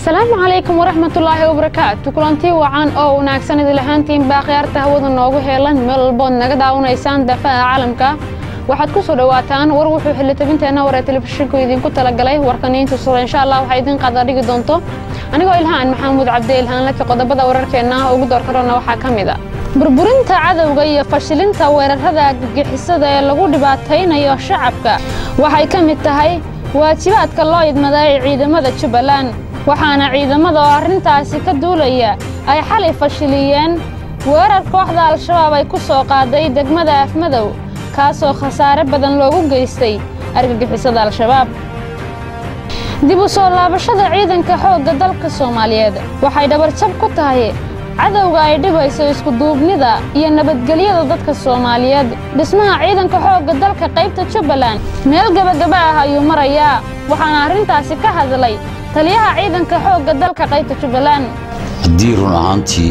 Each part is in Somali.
asalaamu calaykum waraxmatullaahi wabarakaatu kulantii wacan oo wanaagsan idil ahaantiin baa khiyaarta hawada noogu heelan meel walbood naga daawanaysaan daafaha caalamka waxaad ku soo dhowaataan war wuxuu xilitabinteenna waree telefishinku idinku talagalay warkaniinta sura insha allah waxaa idin qaada dhigi doonto anigoo ilhaan maxamuud cabdi ilhaan laki qodobada wararkeenna ugu doorkarona waxaa ka mid a burburinta cadowga iyo fashilinta weerarada gagixisada ee lagu dhibaataynayo shacabka waxay ka mid tahay waajibaadka loo idmaday ciidamada jubbaland waxaana ciidamada oo arrintaasi ka duulaya ay xalay fashiliyeen weerar kooxda al-shabaab ay ku soo qaaday degmada afmadow kaasoo khasaare badan loogu geystay argagixisada al-shabaab dib u soo laabashada ciidanka xoogga dalka soomaaliyeed waxay dhabarjab ku tahay cadowga ay dhibayso iskuduubnida iyo nabadgelyada dadka soomaaliyeed dhismaha ciidanka xoogga dalka qaybta jubbaland meel gebagaba ah ayuu marayaa waxaana arrintaasi ka hadlay taliyaha ciidanka xoogga dalka qaybta jubbaland haddii run ahaantii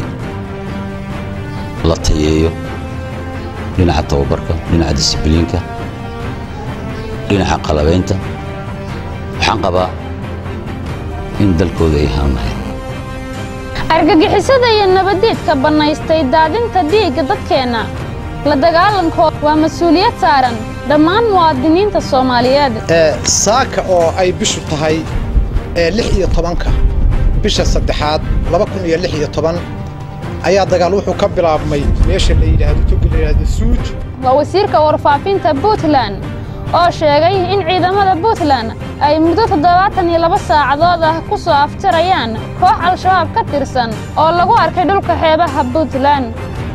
la tayeeyo dhinaca tababarka dhinaca disibliinka dhinaca qalabaynta waxaan qabaa in dalkooda ay haanlahayd argagixisada iyo nabaddiidka bannaystay daadinta dhiigga dadkeenna la dagaalankooda waa mas-uuliyad saaran dhammaan muwaadiniinta soomaaliyeed saaka oo ay bishu tahay lix iyo tobanka bisha saddexaad laba kun iyo lix iyo toban ayaa dagaal wuxuu ka bilaabmay meesha la yidhaahdo toga la yidhaahdo suuj waa wasiirka warfaafinta puntland oo sheegay in ciidamada puntland ay muddo toddobaatan iyo laba saacadood ah ku soo afjarayaan koox al-shabaab ka tirsan oo lagu arkay dhulka xeebaha puntland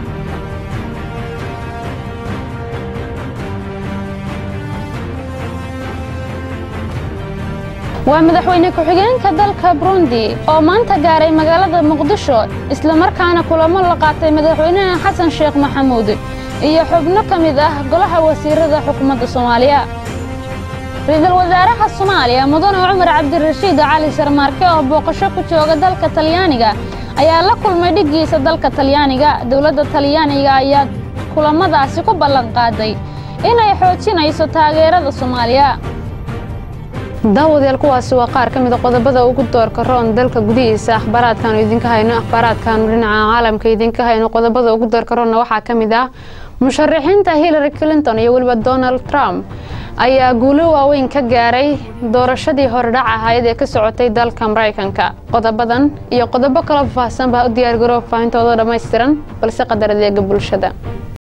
waa madaxweyne ku-xigeenka dalka burundi oo maanta gaaray magaalada muqdisho islamarkaana kulamo la qaatay madaxweynaha xasan sheekh maxamuud iyo xubno ka mid ah golaha wasiirada xukuumadda soomaaliya ra-iisul wasaaraha soomaaliya mudane cumar cabdirashiid cali sharmaarke oo booqasho ku jooga dalka talyaaniga ayaa la kulmay dhiggiisa dalka talyaaniga dowladda talyaaniga ayaa kulamadaasi ku ballan qaaday inay xoojinayso taageerada soomaaliya daawadayaal kuwaasi waa qaar ka mida qodobada ugu doorka roon dalka gudihiisa akhbaaraadkaanu idinka hayno akhbaaraadkaanu dhinaca caalamka idinka hayno qodobada ugu doorka roonna waxaa ka mid ah musharaxiinta hillary clinton iyo weliba donald trump ayaa guulo waaweyn ka gaaray doorashadii horedhac ahayd ee ka socotay dalka maraykanka qodobadan iyo qodobo kala faahfaahsan baa u diyaargaroo faahintooda dhammaystiran balse qadar adeega bulshada